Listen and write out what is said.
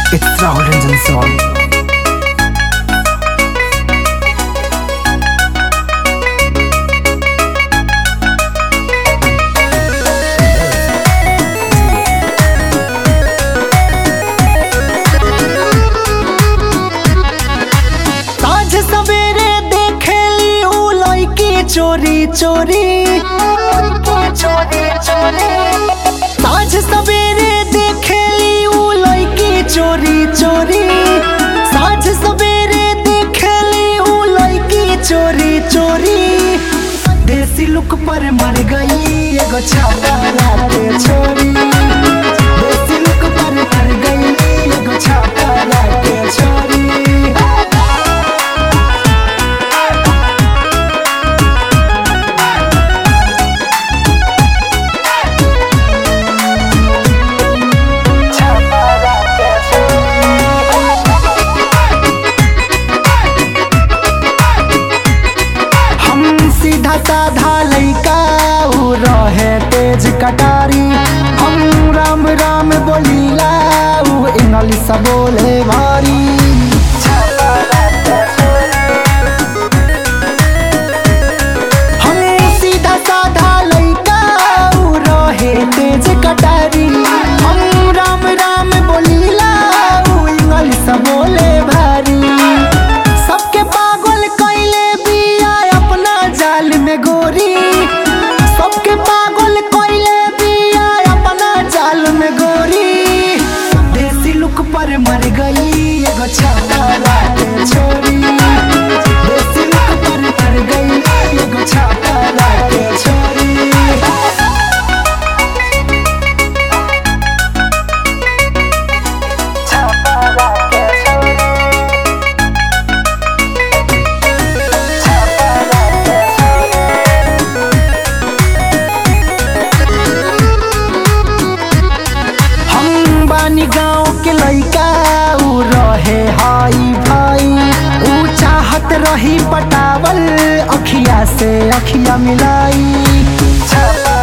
It's Rahul Ranjan song. साँझ सवेरे देखेली उ लड़की चोरी चोरी साँझ सवेरे देखेली उ लड़की चोरी चोरी साँझ सवेरे देखेली उ लड़की चोरी चोरी देसी लुक पर मर गई एगो छापा लाते छोरी देसी लुक पर मर गई एगो छापा लाते छोरी हम सीधा साधा लइका उ रहे तेज कटारी हम राम राम बोलीला उ इंग्लिश बोले भारी हम सीधा साधा लइका उ रहे तेज कटारी हम राम राम बोलीला उ इंग्लिश बोले भारी सबके पागल कैले बिया अपना जाल में गोरी सबके पागल कैले बिया अपना जाल में गोरी देसी लुक पर मर गई एगो छाता लाके छोरी देसी लुक पर मर गई एगो छाता लाके छोरी हम बानी गाँव के लइका उ रहे हाई भाई उ चाहत रही पटावल अखिया से अखिया मिलाई